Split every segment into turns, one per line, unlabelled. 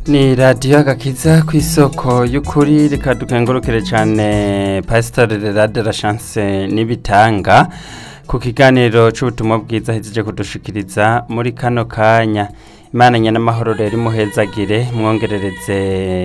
ni radiyo agakiza ku isoko y'ukuri reka dukengurukire cyane pasitori rade la chance n'ibitanga ku kiganiro cy'ubutumwa bwiza ahejeje kudushikiriza muri kano kanya imana nyanamahoro rero imuhezagire mwongerereze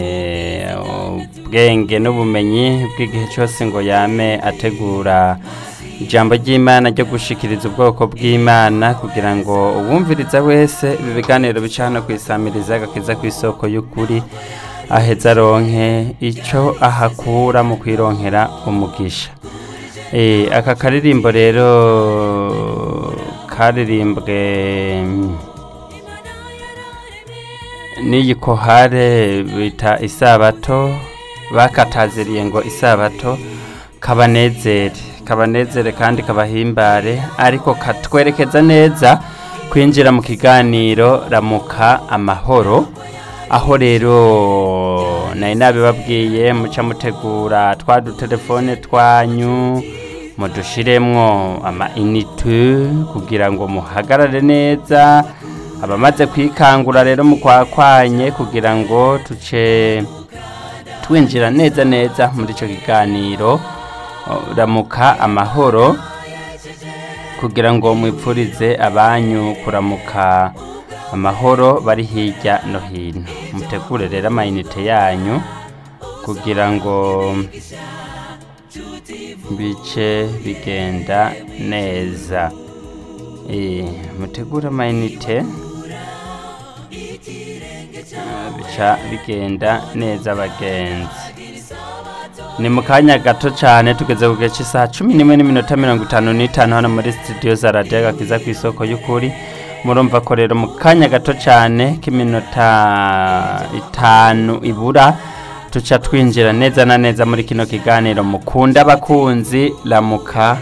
ubwenge n'ubumenyi bw'igihe cyose ngo yame ategura ijambo ry'imana ryo gushikiriza ubwoko bw'imana kugira ngo uwumviriza wese ibi biganiro bica hano ku isamiriza agakiza ku isoko y'ukuri aheza aronke icyo ahakura mu kwironkera umugisha aka karirimbo rero karirimbwe n'iyi kohare bita isabato bakataziriye ngo isabato kabanezere kabanezere kandi kabahimbare ariko katwerekeza neza kwinjira mu kiganiro ramuka amahoro aho rero nari nabibabwiye muca mutegura twa dutelefone twanyu mudushiremwo ama inite kugira ngo muhagarare neza abamaze kwikangura rero mukwakwanye kugira ngo tuce twinjira neza neza muri icyo kiganiro ramuka amahoro kugira ngo mwipfurize abanyu kuramuka amahoro bari hirya no hino mutegure rero amayinite yanyu kugira ngo bice bigenda neza mutegure amayinite bica bigenda neza bagenzi ni mu kanya gato cyane tugeze ku gihe cy'isaha cumi n'imwe n'iminota mirongo itanu n'itanu hano muri sitidiyo za radiyo gakiza ku isoko y'ukuri murumva ko rero mu kanya gato cyane k'iminota itanu ibura tuca twinjira neza na neza muri kino kiganiro mukunda abakunzi ramuka